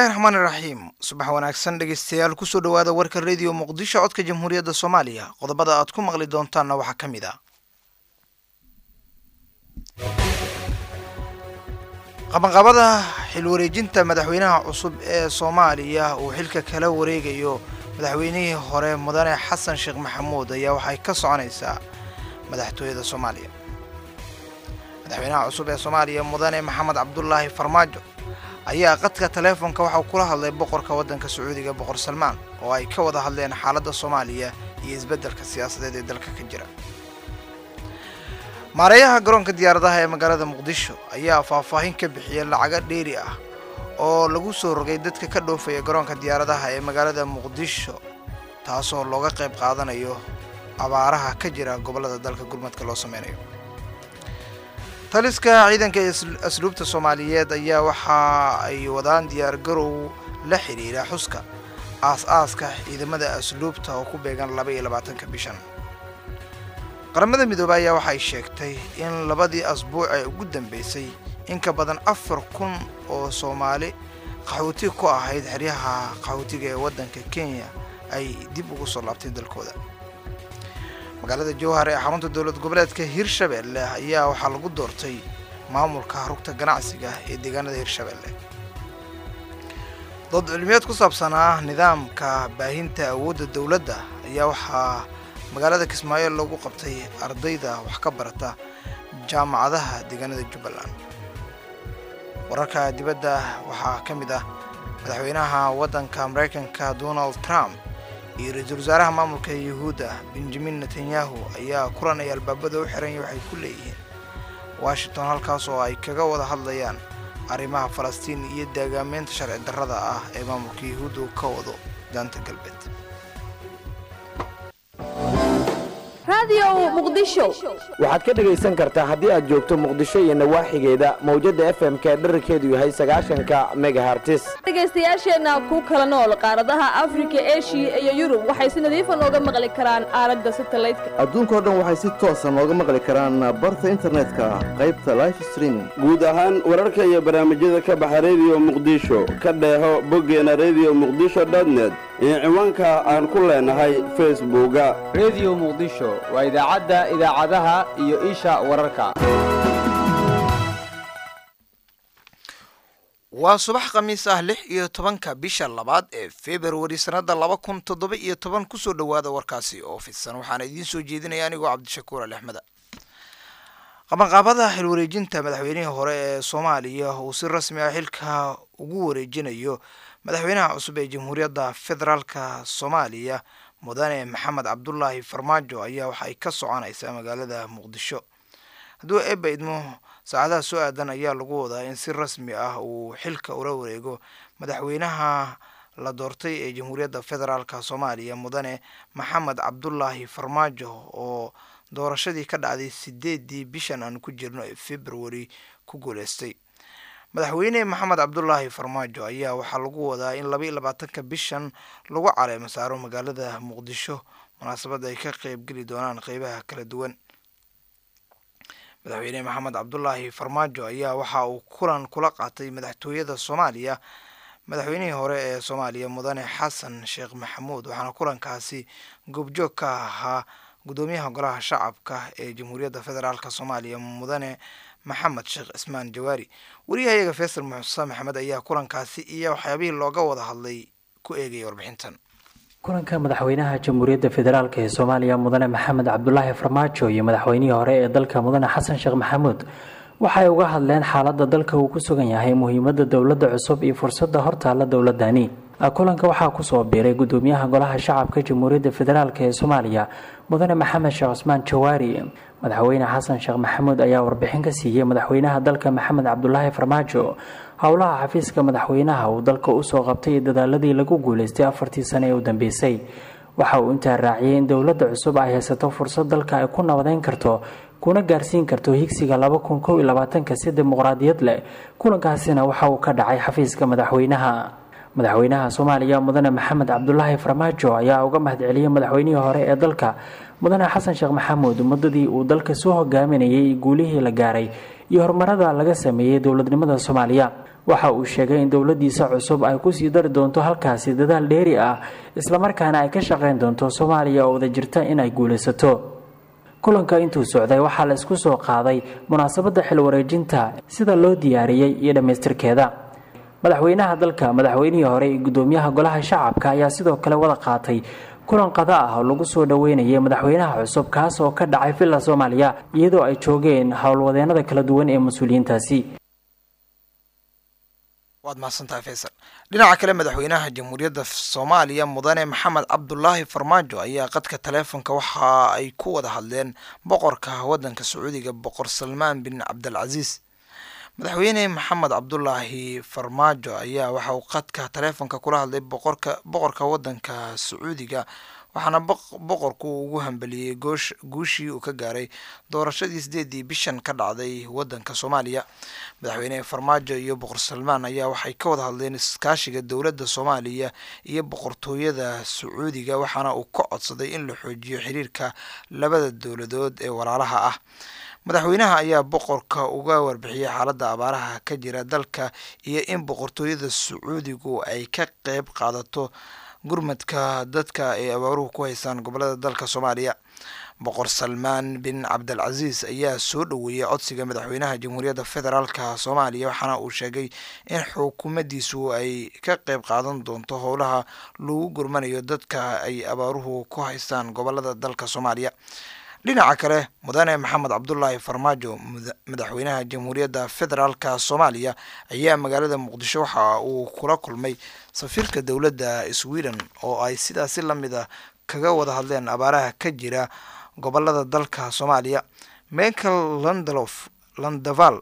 bismillahi raxmaani raxiim subax wanaagsan dhegeystayaal kusoo dhowaada warka rediyo muqdisho codka jamhuuriyadda soomaaliya qodobada aad ku maqli doontaanna waxaa ka mid ah qabanqabada xilwareejinta madaxweynaha cusub ee soomaaliya uu xilka kala wareegayo madaxweynihii hore mudane xasan sheekh maxamuud ayaa waxay ka soconaysaa madaxtooyada soomaaliya madaxweynaha cusub ee soomaaliya mudane maxamed cabdulaahi farmaajo ayaa qadka taleefonka waxau kula hadlay boqorka waddanka sacuudiga boqor salmaan oo ay ka wada hadleen xaaladda soomaaliya iyo isbeddelka siyaasadeed ee dalka ka jira maareeyaha garoonka diyaaradaha ee magaalada muqdisho ayaa faahfaahin ka bixiyay lacago dheeri ah oo lagu soo rogay dadka ka dhoofaya garoonka diyaaradaha ee magaalada muqdisho taasoo looga qayb qaadanayo abaaraha ka jira gobollada dalka gurmadka loo sameynayo taliska ciidanka asluubta soomaaliyeed ayaa waxa ay wadaan diyaargarow la xidhiira xuska aas-aaska ciidamada asluubta oo ku beegan laba iyo labaatanka bishan qaramada midoobey ayaa waxay sheegtay in labadii asbuuc ee ugu dambeysay in ka badan afar kun oo soomaali qaxooti ku ahayd xeryaha qaxootiga ee waddanka kenya ay dib ugu soo laabtay dalkooda magaalada jowhar ee xarunta dowlad goboleedka hirshabeelle ayaa waxaa lagu doortay maamulka rugta ganacsiga ee deegaanada hirshabeelle dood cilmiyeed ku saabsanaa nidaamka baahinta awoodda dowladda ayaa waxaa magaalada kismaayo lagu qabtay ardayda wax ka barata jaamacadaha deegaanada jubbaland wararka dibadda waxaa ka mid ah madaxweynaha waddanka maraykanka donald trump iyo ra-iisul wasaaraha maamulka yuhuudda benjamin netanyahu ayaa kulan ay albaabada u xiranya waxay ku leeyihiin washington halkaas oo ay kaga wada hadlayaan arrimaha falastiin iyo daagaameynta sharci darrada ah ee maamulka yuhuudda uu ka wado daanta galbeed waxaad ka dhegaysan kartaa haddii aad joogto muqdisho iyo nawaaxigeeda mawjadda f m ka dherarkeedu yahay sagaashanka megahartis dhegaystayaasheenna ku kala nool qaaradaha afrika eshiya iyo yurub waxay si nadiifa nooga maqli karaan aalada satalaydka adduunkao dhan waxay si toosa nooga maqli karaan barta internetka qaybta life streaming guud ahaan wararka iyo barnaamijyada ka baxa rediyo muqdisho ka dheeho boggeena rediyo muqdisho dotnet iyo ciwaanka aan ku leenahay facebooka rediyo muqdisho waa idaacadda idaacadaha iyo isha wararka waa subax khamiis ah lix iyo tobanka bisha labaad ee februari sannadda laba kun toddoba iyo toban kusoo dhowaada warkaasi oo fidsan waxaana idiin soo jeedinaya anigoo cabdishakuur ali axmeda qabanqaabada xilwareejinta madaxweynihii hore ee soomaaliya uu si rasmi ah xilka ugu wareejinayo madaxweynaha cusub ee jamhuuriyadda federaalka soomaaliya mudane maxamed cabdulaahi farmaajo ayaa waxay ka soconaysaa magaalada muqdisho hadduu eebba idmo saacadaha soo aadan ayaa lagu wadaa in si rasmi ah uu xilka ula wareego madaxweynaha la doortay ee jamhuuriyadda federaalka soomaaliya mudane maxamed cabdulaahi farmaajo oo doorashadii ka dhacday sideedii bishan aan ku jirno ee februari ku guuleystay madaxweyne maxamed cabdulaahi farmaajo ayaa waxaa lagu wadaa in laba iyo labaatanka bishan lagu caleemo saaro magaalada muqdisho munaasabad ay ka qeybgeli doonaan qeybaha kala duwan madaxweyne maxamed cabdulaahi farmaajo ayaa waxa uu kulan kula qaatay madaxtooyada soomaaliya madaxweynihii hore ee soomaaliya mudane xasan sheekh maxamuud waxaana kulankaasi goobjoog ka ahaa gudoomiyaha golaha shacabka ee jamhuuriyadda federaalk soomaaliya mudane maxamed sheekh cismaan jawaari wariyahayaga faysal muuse maxamed ayaa kulankaasi iyo waxyaabihii looga wada hadlay ku eegaya warbixintan kulanka madaxweynaha jamhuuriyadda federaalk ee soomaaliya mudane maxamed cabdulaahi farmaajo iyo madaxweynihii hore ee dalka mudane xasan sheekh maxamuud waxay uga hadleen xaaladda dalka uu ku sugan yahay muhiimadda dowladda cusub iyo fursadda hortaalla dowladani kulanka waxaa kusoo biiray gudoomiyaha golaha shacabka jamhuuriyadda federaalk ee soomaaliya mudane maxamed sheekh cusmaan jawaari madaxweyne xasan sheekh maxamuud ayaa warbixin ka siiyey madaxweynaha dalka maxamed cabdulaahi farmaajo howlaha xafiiska madaxweynaha uu dalka usoo qabtay iyo dadaaladii lagu guuleystay afartii sane ee u dambeysay waxa uu intaa raaciyey in dowladda cusub ay haysato fursad dalka ay ku nabadeyn karto kuna gaarsiin karto higsiga laba kun kow iyo labaatanka si dimuqraadiyad leh kulankaasina waxa uu ka dhacay xafiiska madaxweynaha madaxweynaha soomaaliya mudane maxamed cabdulaahi farmaajo ayaa uga mahadceliyey madaxweynihii hore ee dalka mudane xasan sheekh maxamuud muddadii uu dalka soo hogaaminayay guulihii la gaaray iyo horumarada laga sameeyey dowladnimada soomaaliya waxa uu sheegay in dowladiisa cusub ay kusii dari doonto halkaasi dadaal dheeri ah islamarkaana ay ka shaqayn doonto soomaaliya oo wada jirta inay guulaysato kulanka intuu socday waxaa la isku soo qaaday munaasabadda xil wareejinta sida loo diyaariyey iyo dhammaystirkeeda madaxweynaha dalka madaxweynihii hore iyo gudoomiyaha golaha shacabka ayaa sidoo kale wada qaatay kulan qada ah oo lagu soo dhoweynayay madaxweynaha cusub kaas oo ka dhacay villa soomaaliya iyadoo ay joogeen howlwadeenada kala duwan ee mas-uuliyiintaasi waad mahadsantahay faysal dhinaca kale madaxweynaha jamhuuriyadda soomaaliya mudane maxamed cabdulaahi farmaajo ayaa qadka taleefonka waxa ay ku wada hadleen boqorka waddanka sacuudiga boqor salmaan bin cabdilcasiis madaxweyne maxamed cabdulaahi farmaajo ayaa waxa uu qadka taleefonka kula hadlay boqorka boqorka waddanka sacuudiga waxaana boqorku ugu hambeliyey goosh guushii uu ka gaaray doorashadii sideedii bishan ka dhacday waddanka soomaaliya madaxweyne farmaajo iyo boqor salmaan ayaa waxay ka wada hadleen iskaashiga dowladda soomaaliya iyo boqortooyada sacuudiga waxaana uu ka codsaday in la xoojiyo xiriirka labada dowladood ee walaalaha ah madaxweynaha ayaa boqorka uga warbixiyey xaaladda abaaraha ka jira dalka iyo in boqortooyada sacuudigu ay ka qeyb qaadato gurmadka dadka ay abaaruhu ku haystaan gobolada dalka soomaaliya boqor salmaan bin cabdilcasiis ayaa soo dhoweeyey codsiga madaxweynaha jamhuuriyadda federaalka soomaaliya waxaana uu sheegay in xukuumaddiisu ay ka qeyb qaadan doonto howlaha lagu gurmanayo dadka ay abaaruhu ku haystaan gobolada dalka soomaaliya dhinaca kale mudane maxamed cabdulaahi farmaajo madaxweynaha jamhuuriyadda federaalka soomaaliya ayaa magaalada muqdisho waxa uu kula kulmay safiirka dowladda sweden oo ay sidaasi lamid a kaga wada hadleen abaaraha ka jira gobolada dalka soomaaliya michael landlof landaval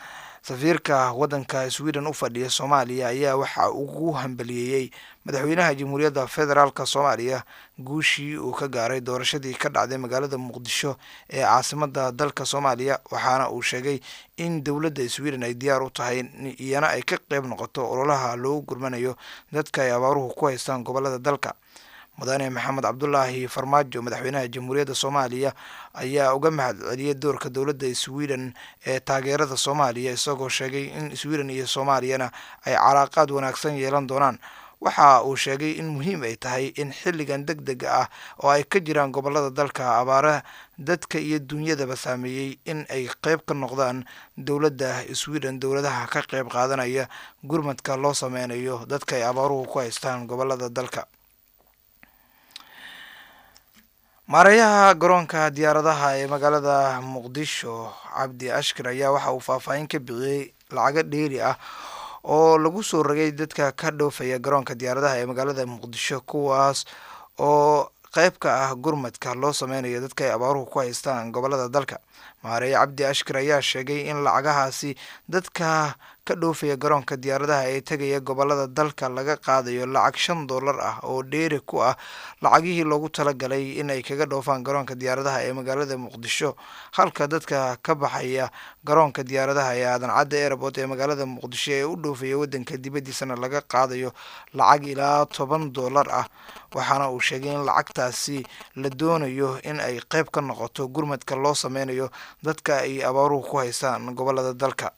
safiirka waddanka sweden u fadhiya soomaaliya ayaa waxa ugu hambaliyeeyey madaxweynaha jamhuuriyadda federaalka soomaaliya guushii uu ka gaaray doorashadii ka dhacday magaalada muqdisho ee caasimada dalka soomaaliya waxaana uu sheegay in dowladda sweden ay diyaar u tahay iyana ay ka qeyb noqoto ololaha loogu gurmanayo dadka ay abaaruhu ku haystaan gobolada dalka mudane maxamed cabdulaahi farmaajo madaxweynaha jamhuuriyadda soomaaliya ayaa uga mahad celiyey doorka dowladda sweden ee taageerada soomaaliya isagoo sheegay in sweden iyo soomaaliyana ay calaaqaad wanaagsan yeelan doonaan waxa uu sheegay in muhiim ay tahay in xilligan deg dega ah oo ay ka jiraan gobolada dalka abaaraha dadka iyo dunyadaba saameeyey in ay qeyb ka noqdaan dowladda sweden dowladaha ka qeyb qaadanaya gurmadka loo sameynayo dadka ay abaaruhu ku haystaan gobolada dalka maareeyaha garoonka diyaaradaha ee magaalada muqdisho cabdi ashkar ayaa waxa uu faahfaahin ka bixiyey lacago dheeri ah oo lagu soo rogay dadka ka dhoofaya garoonka diyaaradaha ee magaalada muqdisho kuwaas oo qeyb ka ah gurmadka loo sameynayo dadka ay abaaruhu ku haystaan gobolada dalka maareeye cabdi ashkar ayaa sheegay in lacagahaasi dadka ka dhoofaya garoonka diyaaradaha ee tegaya gobolada dalka laga qaadayo lacag shan dollar ah oo dheeri ku ah lacagihii loogu talagalay in ay kaga dhoofaan garoonka diyaaradaha ee magaalada muqdisho halka dadka ka baxaya garoonka diyaaradaha ee aadan cadda airport ee magaalada muqdisho ee u dhoofaya wadanka dibaddiisana laga qaadayo lacag ilaa toban dollar ah waxaana uu sheegay in lacagtaasi la doonayo in ay qeyb ka noqoto gurmadka loo sameynayo dadka ay abaaruhu ku haystaan gobolada dalka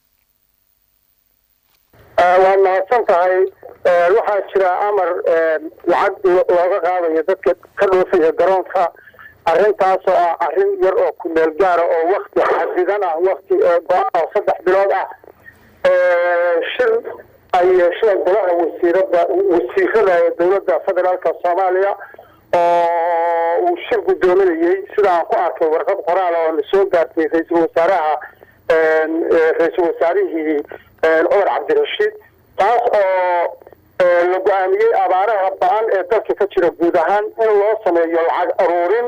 waad mahadsan tahay waxaa jira amar lacag looga qaadayo dadka ka dhoofaya garoonka arrintaasoo ah arrin yar oo kumeel gaara oo wakti xadidan ah wakti go-aan oo saddex bilood ah shir ay yeesheen golaha wasiirada wasiirada ee dowladda federaalka soomaaliya oo uu shir guddoominayey sida aan ku arkay warqad qoraal oo la soo gaartay ra-iisul wasaaraha ra-iisul wasaarihii cumar cabdirashiid taas oo la go-aamiyey abaaraha ba-an ee dalka ka jira guud ahaan in loo sameeyo lacag aruurin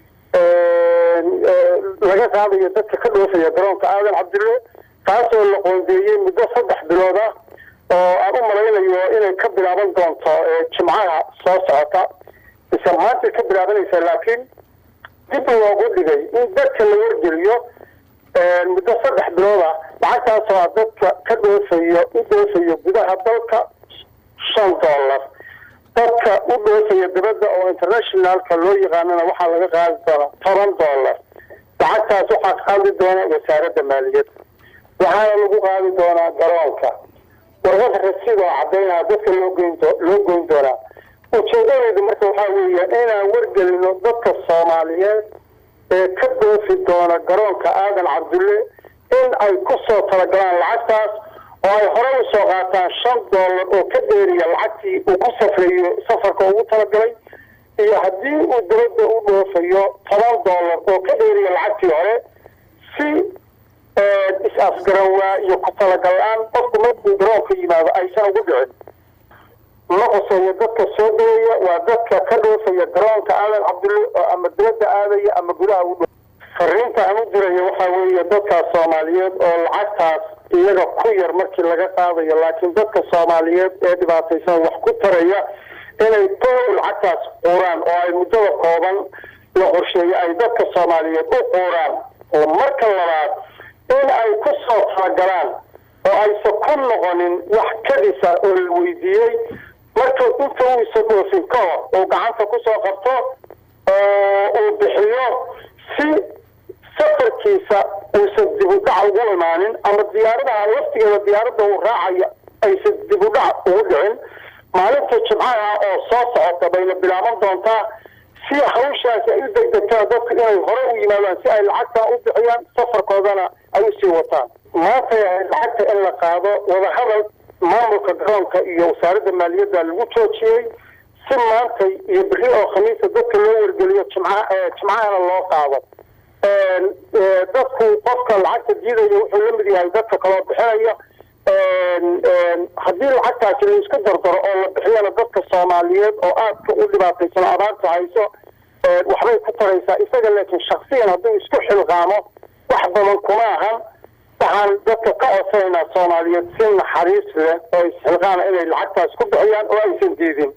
laga qaadayo dadka ka dhoofaya garoonka aadan cabdille taasoo la qoondeeyey muddo saddex bilood ah oo aan u malaynayo inay ka bilaaban doonto jimcaha soo socota isla maanta ka bilaabanaysa laakiin dib loogu dhigay in dadka la wargeliyo muddo saddex bilood ah lacagtaasoo ah dadka ka dhoofayo u dhoofayo gudaha dalka shan dollar dadka u dhoofaya dibadda oo internationalka loo yaqaanana waxaa laga qaadi doonaa toban dollar lacagtaas waxaa qaadi doona wasaaradda maaliyadda waxaana lagu qaadi doonaa garoonka warqad rasiid oo cadaynaya dadka loo goyn loo goyn doonaa ujeedadeedu marka waxaa weeye inaan wargelino dadka soomaaliyeed ee ka dhoofi doona garoonka aadan cabdulle in ay ku soo talagalaan lacagtaas oo ay hore usoo qaataan shan dollar oo ka dheeriya lacagtii uu ku safrayo safarka ugu talagalay iyo haddii uu dawladda u dhoofayo toban dollar oo ka dheeriya lacagtii hore si is-afgaranwaa iyo ku talagal-aan qofku markuu garoonka yimaado aysan ugu dhicin ma quseeyo dadka soo degaya waa dadka ka dhoofaya garoonka aadan cabdulle oo ama dibadda aadaya ama gudaha u dho fariinta aan u diraya waxaa weeye dadkaas soomaaliyeed oo lacagtaas iyaga ku yar markii laga qaadayo laakiin dadka soomaaliyeed ee dhibaataysan wax ku taraya inay tow lacagtaas quuraan oo ay muddada kooban la qorsheeyo ay dadka soomaaliyeed u quuraan oo marka labaad in ay ku soo talagalaan oo aysan ku noqonin wax kadisa oo la weydiiyey marka inta uu isa dhoofin ka hor uu gacanta kusoo qabto oo uu bixiyo si safarkiisa uusan dib u dhac ugu imaanin ama diyaaradaha laftigeeda diyaaradda uu raacayo aysan dib u dhac ugu dhicin maalinta jimcaha oo soo socota bayna bilaaban doontaa si hawshaasi ay u degdegtaan dadku inay hore u yimaadaan si ay lacagtaa u bixiyaan safarkoodana ay usii wataan maanta lacagta in la qaado wadahadal maamulka garoonka iyo wasaaradda maaliyadda lagu joojiyey si maantay iyo beri oo khamiisa dadka loo wargeliyo jimca jimcahana loo qaado dadku qofka lacagta diidaya wuxuu la mid yahay dadka kaloo bixinaya haddii lacagtaasi la isku dardaro oo la bixiyana dadka soomaaliyeed oo aadka u dhibaataysan abaarta hayso waxbay ku taraysaa isaga laakiin shaksiyan hadduu isku xilqaamo wax badan kuma ahan waxaan dadka ka codsanaynaa soomaaliyeed si naxariis leh oo isxilqaana inay lacagtaas ku bixiyaan oo aysan diidin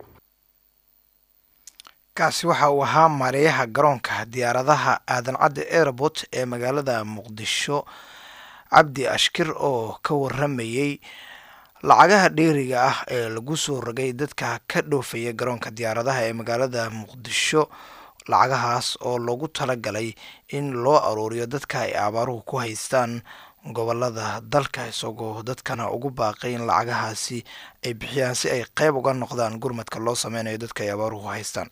kaasi waxa uu ahaa maareeyaha garoonka diyaaradaha aadan cadde airport ee magaalada muqdisho cabdi ashkir oo ka waramayey lacagaha dheeriga ah ee lagu soo rogay dadka ka dhoofaya garoonka diyaaradaha ee magaalada muqdisho lacagahaas oo loogu talagalay in loo aruuriyo dadka ay abaaruhu ku haystaan gobolada dalka isagoo dadkana ugu baaqay in lacagahaasi ay bixiyaan si ay qeyb uga noqdaan gurmadka loo sameynayo dadka ay abaaruhu haystaan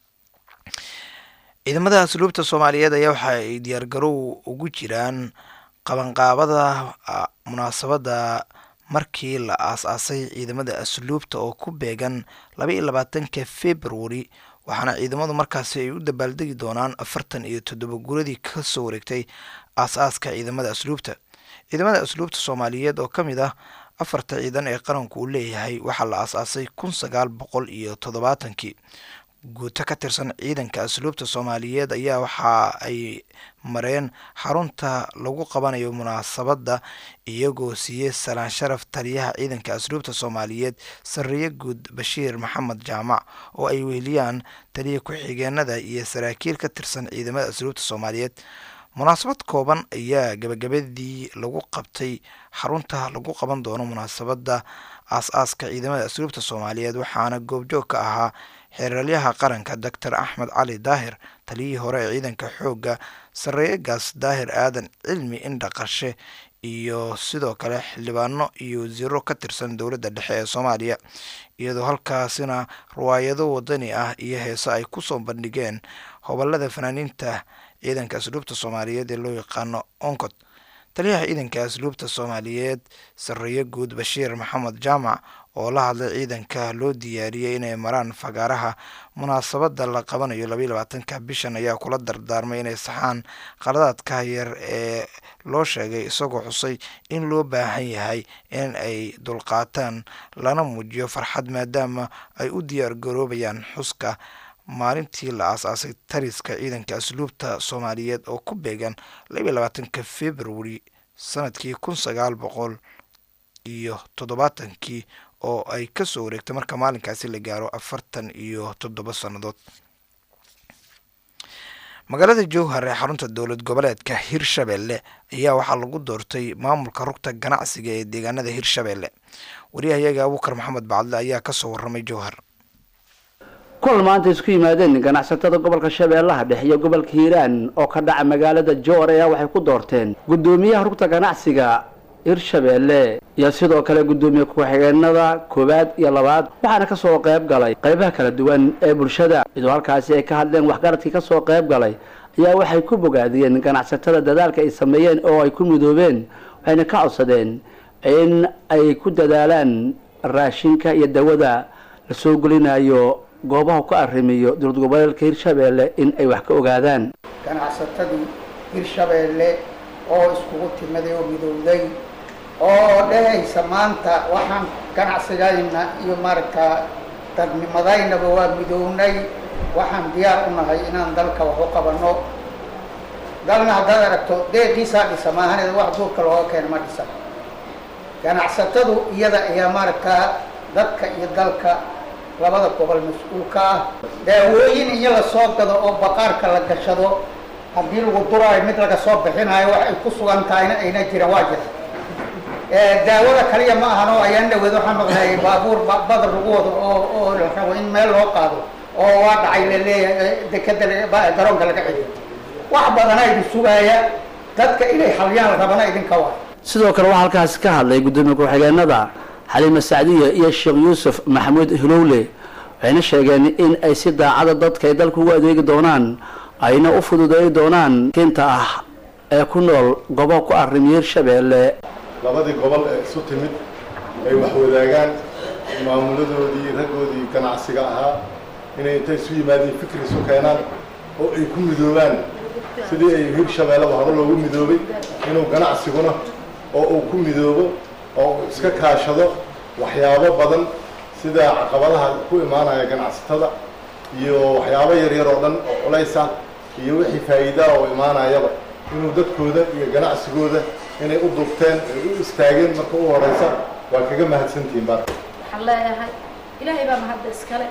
ciidamada asluubta soomaaliyeed ayaa waxa ay diyaargarow ugu jiraan qabanqaabada munaasabadda markii la aas-aasay ciidamada asluubta oo ku beegan laba iyo labaatanka februari waxaana ciidamadu markaasi ay u dabaaldegi doonaan afartan iyo toddoba guradii kasoo wareegtay aas-aaska ciidamada asluubta ciidamada asluubta soomaaliyeed oo ka mid ah afarta ciidan ee qaranku uu leeyahay waxaa la aas-aasay kun sagaal boqol iyo toddobaatankii guuto ka tirsan ciidanka asluubta soomaaliyeed ayaa waxa ay mareen xarunta lagu qabanayo munaasabadda iyagoo siiyey salaan sharaf taliyaha ciidanka asluubta soomaaliyeed sarreeye guud bashiir maxamed jaamac oo ay weheliyaan taliya ku-xigeenada iyo saraakiil ka tirsan ciidamada asluubta soomaaliyeed munaasabad kooban ayaa gabagabadii lagu qabtay xarunta lagu qaban doono munaasabadda aas-aaska ciidamada asluubta soomaaliyeed waxaana goobjoog ka ahaa xeeralyaha qaranka doctor axmed cali daahir taliyihii hore ee ciidanka xoogga sarreeyegaas daahir aadan cilmi indhaqashe iyo sidoo kale xildhibaano iyo wasiiro ka tirsan dowladda dhexe ee soomaaliya iyadoo halkaasina riwaayado wadani ah iyo heese ay kusoo bandhigeen hobolada fanaaniinta ciidanka asluubta soomaaliyeed ee loo yaqaano oncod taliyaha ciidanka asluubta soomaaliyeed sarreeye guud bashiir maxamed jaamac oo la hadlay ciidanka loo diyaariyey inay maraan fagaaraha munaasabadda la qabanayo labaiy labaatanka bishan ayaa kula dardaarmay inay saxaan qaladaadka yar ee loo sheegay isagoo xusay in loo baahan yahay in ay dulqaataan lana muujiyo farxad maadaama ay u diyaar garoobayaan xuska maalintii la aas-aasay tariska ciidanka asluubta soomaaliyeed oo ku beegan labaiy labaatanka februari sanadkii kun sagaal boqol iyo toddobaatankii oo ay kasoo wareegtay marka maalinkaasi la gaaro afartan iyo toddoba sannadood magaalada jowhar ee xarunta dowlad goboleedka hirshabelle ayaa waxaa lagu doortay maamulka rugta ganacsiga ee deegaanada hirshabelle wariyahayaga abuukar maxamed bacdle ayaa kasoo waramay jowhar kulan maanta isku yimaadeen ganacsatada gobolka shabeellaha dhexe iyo gobolka hiiraan oo ka dhaca magaalada jowhar ayaa waxay ku doorteen guddoomiyaha rugta ganacsiga hirshabeelle iyo sidoo kale guddoomiye ku-xigeenada koowaad iyo labaad waxaana kasoo qayb galay qaybaha kala duwan ee bulshada iyadoo halkaasi ay ka hadleen waxgaradkii kasoo qayb galay ayaa waxay ku bogaadiyeen ganacsatada dadaalka ay sameeyeen oo ay ku midoobeen waxayna ka codsadeen in ay ku dadaalaan raashinka iyo dawada lasoo gelinayo goobaha ku arrimiyo dowlad goboleedka hirshabeelle in ay wax ka ogaadaan ganacsatadii hirshabeelle oo iskugu timaday oo midowday oo dhehaysa maanta waxaan ganacsigayna iyo maaragtaa dadnimadaynaba waa midownay waxaan diyaar u nahay inaan dalka wax u qabanno dalna haddaad aragto deeqiisaa dhisa maahaneed wax duurka looga keena ma dhisan ganacsatadu iyada ayaa maaragtaa dadka iyo dalka labada gobol mas-uulka ah daawooyin iyo lasoo gado oo baqaarka la gashado haddii lagu duraayo mid laga soo bixinayo wax ay ku sugan tahayna ayna jiran waa jira daawada kaliya ma ahan oo ayaan dhaweed waxaan maqlayay baabuur badar lagu wado oo oo la rabo in meel loo qaado oo waa dhacay laleeyahay dekeda garoonka laga celiyo wax badana idin sugaaya dadka inay xaliyaan rabana idinka waa sidoo kale waxaa halkaasi ka hadlay guddoomiye ku-xigeenada xaliime sacdiya iyo sheekh yuusuf maxamuud hilowle waxayna sheegeen in ay si daacada dadka ay dalka ugu adeegi doonaan ayna u fududeey doonaan kinta ah ee ku nool gobo ku arrimiyo hirshabeelle labadii gobol ee isu timid ay wax wadaagaan maamuladoodii raggoodii ganacsiga ahaa inay intay isu yimaadeen fikri isu keenaan oo ay ku midoobaan sidii ay hirshabeelleba hore loogu midoobay inuu ganacsiguna oo uu ku midoobo oo uu iska kaashado waxyaabo badan sida caqabadaha ku imaanaya ganacsatada iyo waxyaabo yaryar oo dhan oo culays ah iyo wixii faa'iidaa oo imaanayaba inuu dadkooda iyo ganacsigooda inay u dubteen ay u istaageen marka u horeysa waa kaga mahadsantihiin bar waxaan leeyahay ilaahay baa mahadda iskale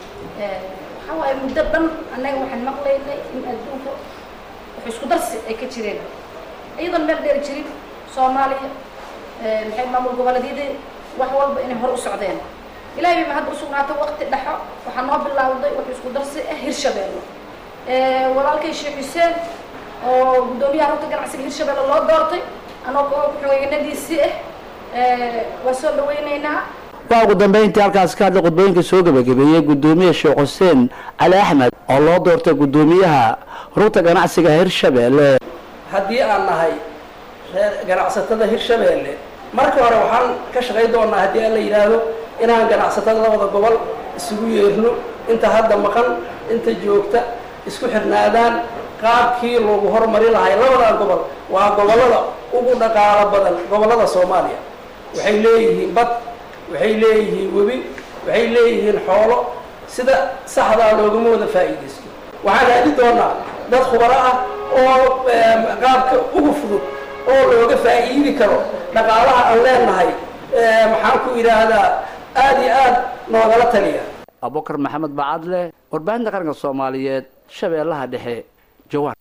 waxaa waaye muddo dhan annaga waxaan maqlaynay in adduunka wax isku darsi ay ka jireen iyadoon meel dheeri jirin soomaaliya maxay maamul goboleedyadii wax walba inay hor u socdeen ilaahay bay mahadda usugnaatay waqti dhexo waxaa noo bilowday wax isku darsi ah hirshabeelle walaalkay sheekh xuseen oo guddoomiyaha rugta ganacsiga hirshabeelle loo doortay anoo ku-xigeenadiisii ah waa soo dhawaynaynaa waxaa ugu dambeyntii halkaasi ka hadlay khudbooyinka soo gebagabeeyey guddoomiye sheekh xuseen cali axmed oo loo doortay guddoomiyaha rugta ganacsiga hirshabeelle haddii aan nahay reer ganacsatada hirshabeelle marka hore waxaan ka shaqayn doonaa haddii aan la yidhaahdo inaan ganacsatada labada gobol isugu yeerno inta hadda maqan inta joogta isku xirnaadaan qaabkii loogu horumari lahay labadan gobol waa gobollada ugu dhaqaalo badan gobollada soomaaliya waxay leeyihiin bad waxay leeyihiin webi waxay leeyihiin xoolo sida saxdaa loogama wada faa'iidaysto waxaan raadi doonaa dad khubaro ah oo qaabka ugu fudud oo looga faa'iidi karo dhaqaalaha aan leenahay maxaan ku idhaahdaa aada iyo aad noogala taliya abubakar maxamed bacadle warbaahinta qaranka soomaaliyeed shabeellaha dhexe jawaan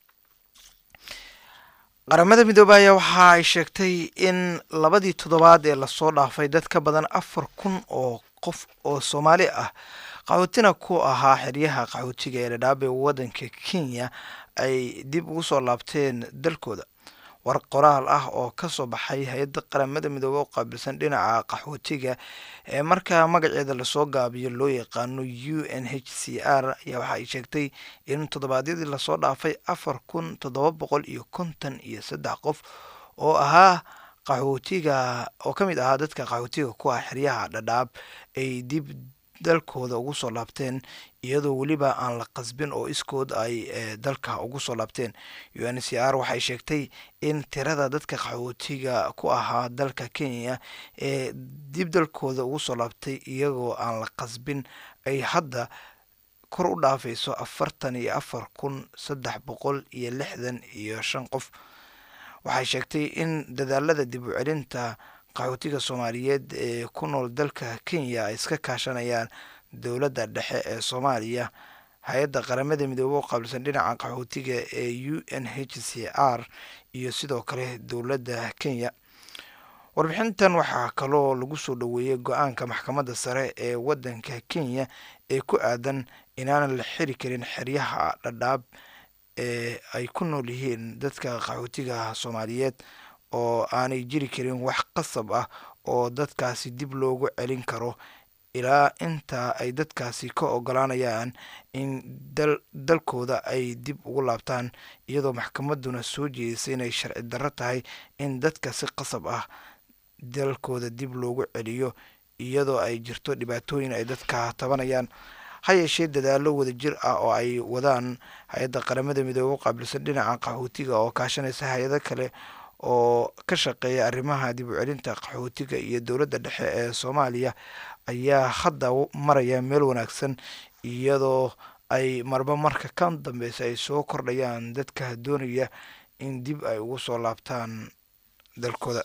qaramada midoobay ayaa waxa ay sheegtay in labadii toddobaad ee lasoo dhaafay dad ka badan afar kun oo qof oo soomaali ah qaxootina ku ahaa xeryaha qaxootiga ee dhadhaab ee waddanka kenya ay dib ugu soo laabteen dalkooda war qoraal ah oo ka soo baxay hay-adda qaramada midoobe oo qaabilsan dhinaca qaxootiga ee markaa magaceeda lasoo gaabiyo loo yaqaano u n h c r ayaa waxa ay sheegtay in toddobaadyadii lasoo dhaafay afar kun toddoba boqol iyo konton iyo saddex qof oo ahaa qaxootiga oo ka mid ahaa dadka qaxootiga ku ah xeryaha dhadhaab ay dib dalkooda ugu soo laabteen iyadoo weliba aan la qasbin oo iskood ay dalka ugu soo laabteen u n c r waxay sheegtay in tirada dadka qaxootiga ku ahaa dalka kenya ee dib dalkooda ugu soo laabtay iyagoo aan la qasbin ay hadda kor u dhaafayso afartan iyo afar kun saddex boqol iyo lixdan iyo shan qof waxay sheegtay in dadaalada dib u celinta qaxootiga soomaaliyeed ee ku nool dalka kenya ay iska kaashanayaan dowladda dhexe ee soomaaliya hay-adda qaramada midoobe oo qaabilsan dhinaca qaxootiga ee u n h c r iyo sidoo kale dowladda kenya warbixintan waxaa kaloo lagu soo dhoweeyey go-aanka maxkamadda sare ee waddanka kenya ee ku aadan inaanan la xiri karin xeryaha dhadhaab ee ay ku nool yihiin dadka qaxootiga soomaaliyeed oo aanay jiri karin wax qasab ah oo dadkaasi dib loogu celin karo ilaa inta ay dadkaasi ka ogolaanayaan in dalkooda ay dib ugu laabtaan iyadoo maxkamadduna soo jeedisay inay sharci darro tahay in dadka si qasab ah dalkooda dib loogu celiyo iyadoo ay jirto dhibaatooyin ay dadka tabanayaan ha yeeshee dadaallo wadajir ah oo ay wadaan hay-adda qaramada midoobe u qaabilsan dhinaca qaxootiga oo kaashanaysa hay-ado kale oo ka shaqeeya arrimaha dib u celinta qaxootiga iyo dowladda dhexe ee soomaaliya ayaa hadda maraya meel wanaagsan iyadoo ay marba marka kan dambeysa ay soo kordhayaan dadka doonaya in dib ay ugu soo laabtaan dalkooda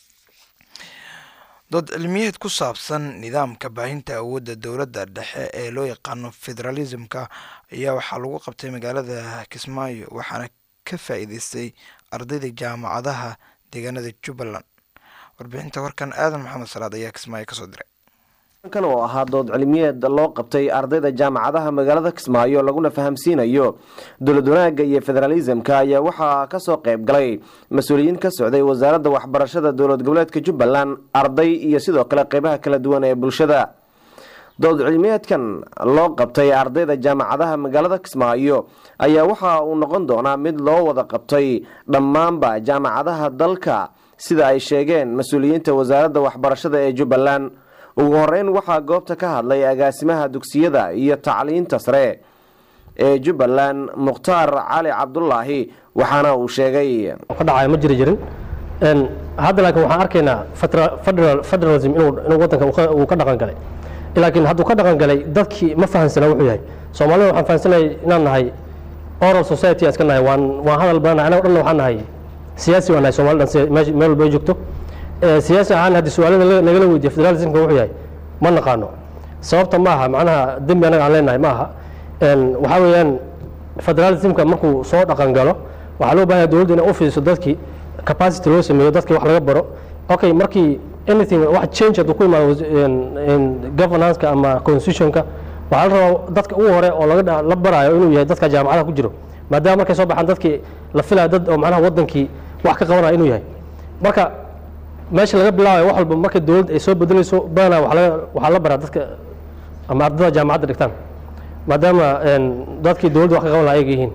dood cilmiyeed ku saabsan nidaamka baahinta awoodda dowladda dhexe ee loo yaqaano federalismka ayaa waxaa lagu qabtay magaalada kismaayo waxaana ka faa-iideystay ardayda jaamacadaha deegaanada jubbaland warbixinta warkan aadan maxamed salaad ayaa kismaayo kasoo diray kan oo ahaa dood cilmiyeed loo qabtay ardayda jaamacadaha magaalada kismaayo laguna fahamsiinayo dowlad wanaagga iyo federalismka ayaa waxaa kasoo qayb galay mas-uuliyiin ka socday wasaaradda waxbarashada dowlad goboleedka jubbaland arday iyo sidoo kale qeybaha kala duwan ee bulshada dood cilmiyeedkan loo qabtay ardayda jaamacadaha magaalada kismaayo ayaa waxa uu noqon doonaa mid loo wada qabtay dhammaanba jaamacadaha dalka sida ay sheegeen mas-uuliyiinta wasaaradda waxbarashada ee jubbaland ugu horeyn waxaa goobta ka hadlay agaasimaha dugsiyada iyo tacliinta sare ee jubbaland mukhtaar cali cabdulaahi waxaana uu sheegay ka dhacaya ma jiri jirin hadda laakiin waxaan arkaynaa federalism inuu wadanka uu ka dhaqan galay laakiin hadduu ka dhaqan galay dadkii ma fahansana wuxuu yahay soomaalida waxaan fahansanay inaan nahay oral society iska nahay waan waan hadal badannahay anago dhanna waxaan nahay siyaasi waan nahay soomali dhan meel walba ay joogto siyaasi ahaan haddii su-aalada nagala weydiiyo federalismka wuxuu yahay ma naqaano sababta ma aha macnaha dembi anaga aan leenahay ma aha waxaa weeyaan federalismka markuu soo dhaqan galo waxaa loo bahanya dowladda inay u fidiso dadkii capacity loo sameeyo dadkii wax laga baro okay markii anything wax change hadduu ku imaado governance-ka ama constitutionka waxaa la rabaa dadka ugu hore oo laga la baraayo inuu yahay dadka jaamacadaha ku jiro maadaama markay soo baxaan dadkii la filaya dad oo macnaha wadankii wax ka qabanaya inuu yahay marka meesha laga bilaabayo wax walba marka dowladda ay soo bedelayso badanaa waxaa la baraa dadka ama ardada jaamacadda dhigtaan maadaama dadkii dowladda wax ka qaban laha ayaga yihiin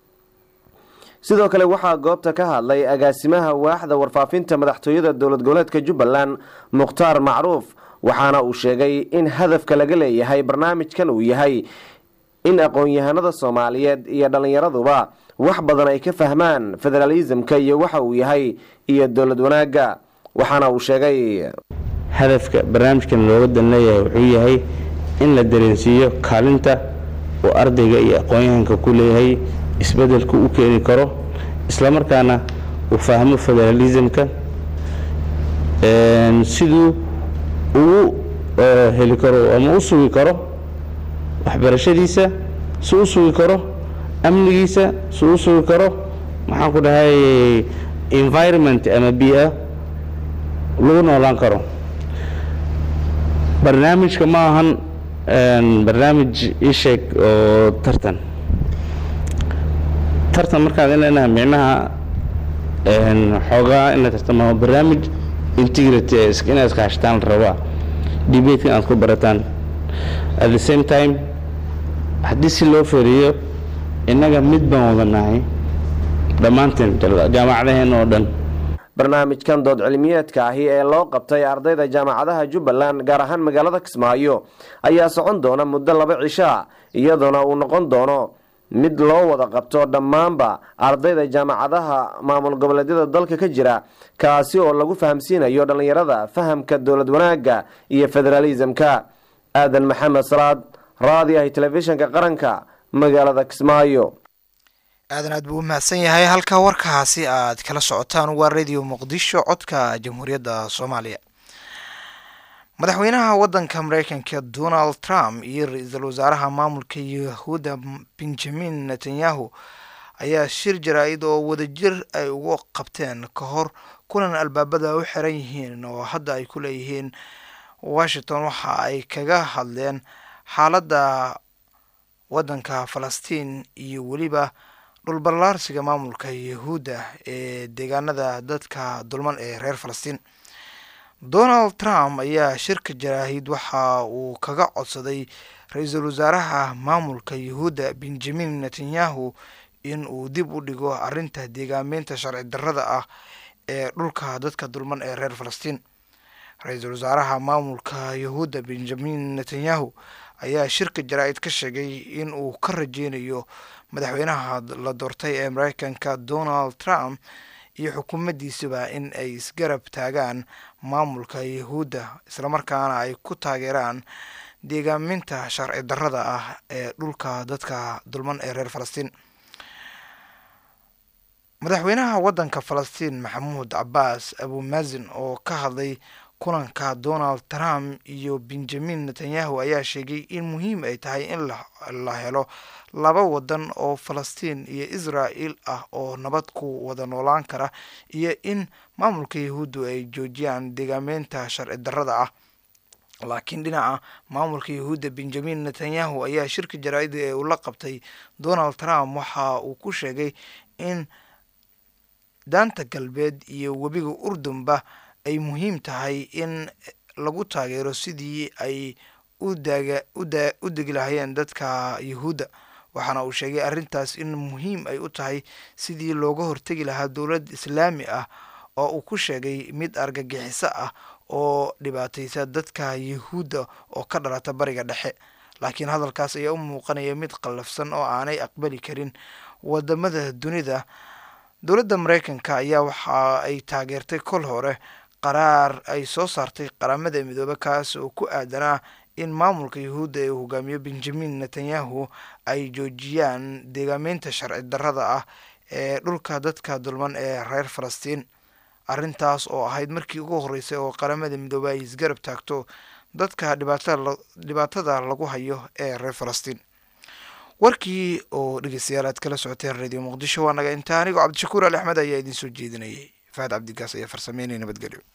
sidoo kale waxaa goobta ka hadlay agaasimaha waaxda warfaafinta madaxtooyada dowlad goboleedka jubbaland mukhtaar macruuf waxaana uu sheegay in hadafka laga leeyahay barnaamijkan uu yahay in aqoon-yahanada soomaaliyeed iyo dhallinyaraduba wax badan ay ka fahmaan federalismka iyo waxa uu yahay iyo dowlad wanaagga waxaana uu sheegay hadafka barnaamijkan looga dan leeyahay wuxuu yahay in la dareensiiyo kaalinta uu ardayga iyo aqoon-yahanka ku leeyahay isbedelku u keeni karo islamarkaana uu fahmo federalismka siduu ugu heli karo ama u sugi karo waxbarashadiisa si u sugi karo amnigiisa si u sugi karo maxaan ku dhahay environment ama bia lagu noolaan karo barnaamijka ma ahan barnaamij isheeg oo tartan tartan markaad ileenaha micnaha xoogaa in la tartamo barnaamij integrity inaad iskaashtaan la rabaa debatekan aad ku barataan at the same time haddii si loo feriyo innaga mid baan wada nahay dhammaanteen jaamacadaheen oo dhan barnaamijkan dood cilmiyeedka ahi ee loo qabtay ardayda jaamacadaha jubbaland gaar ahaan magaalada kismaayo ayaa socon doona muddo laba cishaa iyadoona uu noqon doono mid loo wada qabto dhammaanba ardayda jaamacadaha maamul goboleedyada dalka ka jira kaasi oo lagu fahamsiinayo dhallinyarada fahamka dowlad wanaagga iyo federalismka aadan maxamed salaad raadi ahi telefishinka qaranka magaalada kismaayo aadan aad buu u mahadsan yahay halka warkaasi aad kala socotaan waa radio muqdisho codka jamhuuriyadda soomaaliya madaxweynaha waddanka mareykanka donald trump iyo ra-iisul wasaaraha maamulka yahuuda benjamin netanyahu ayaa shir jaraa-id oo wadajir ay ugu qabteen ka hor kulan albaabada u xiran yihiin oo hadda ay ku leeyihiin washington waxa ay kaga hadleen xaaladda waddanka falastiin iyo weliba dhulballaarsiga maamulka yahuudda ee deegaanada dadka dulman ee reer falastiin donald trump ayaa shirka jaraahid waxa uu kaga codsaday ra-iisul wasaaraha maamulka yahuudda benjamin netanyahu in uu dib u dhigo arrinta deegaameynta sharci darrada ah ee dhulka dadka dulman ee reer falastiin ra-iisul wasaaraha maamulka yahuudda benjamin netanyahu ayaa shirka jaraa-id ka sheegay in uu ka rajeynayo madaxweynaha la doortay ee mareykanka donald trump iyo xukuumaddiisuba in ay isgarab taagaan maamulka yahuudda islamarkaana ay ku taageeraan deegaaminta sharci darrada ah ee dhulka dadka dulman ee reer falastiin madaxweynaha waddanka falastiin maxamuud cabaas abumazin oo ka hadlay kulanka donald trump iyo benjamin netanyahu ayaa sheegay in muhiim ay tahay in la helo laba wadan oo falastiin iyo israel ah oo nabad ku wada noolaan kara iyo in maamulka yahuuddu ay joojiyaan deegaameynta sharci darrada ah laakiin dhinaca maamulka yahuudda benjamin netanyahu ayaa shirka jaraa-ida ee uu la qabtay donald trump waxa uu ku sheegay in daanta galbeed iyo webiga urdunba ay muhiim tahay in lagu taageero sidii ay u degi lahayeen dadka yahuudda waxaana uu sheegay arrintaas in muhiim ay u tahay sidii looga hortegi lahaa dowlad islaami ah oo uu ku sheegay mid argagixiso ah oo dhibaataysa dadka yahuudda oo ka dhalata bariga dhexe laakiin hadalkaas ayaa u muuqanaya mid qallafsan oo aanay aqbali karin wadamada dunida dowladda mareykanka ayaa waxa ay taageertay kol hore qaraar ay soo saartay qaramada midoobe kaas oo ku aadanaa in maamulka yahuudda ee uu hogaamiyo benjamin netanyahu ay joojiyaan deegaameynta sharci darrada ah ee dhulka dadka dulman ee reer falastiin arrintaas oo ahayd markii ugu horreysay oo qaramada midoobe ay isgarab taagto dadka dhibaatada lagu hayo ee reer falastiin warkii oo dhegeystayaal aad kala socoteen radio muqdisho waa naga intaa anigoo cabdishakuur ali axmed ayaa idiin soo jeedinayay fahad cabdigaas ayaa farsameynaya nabadgelyo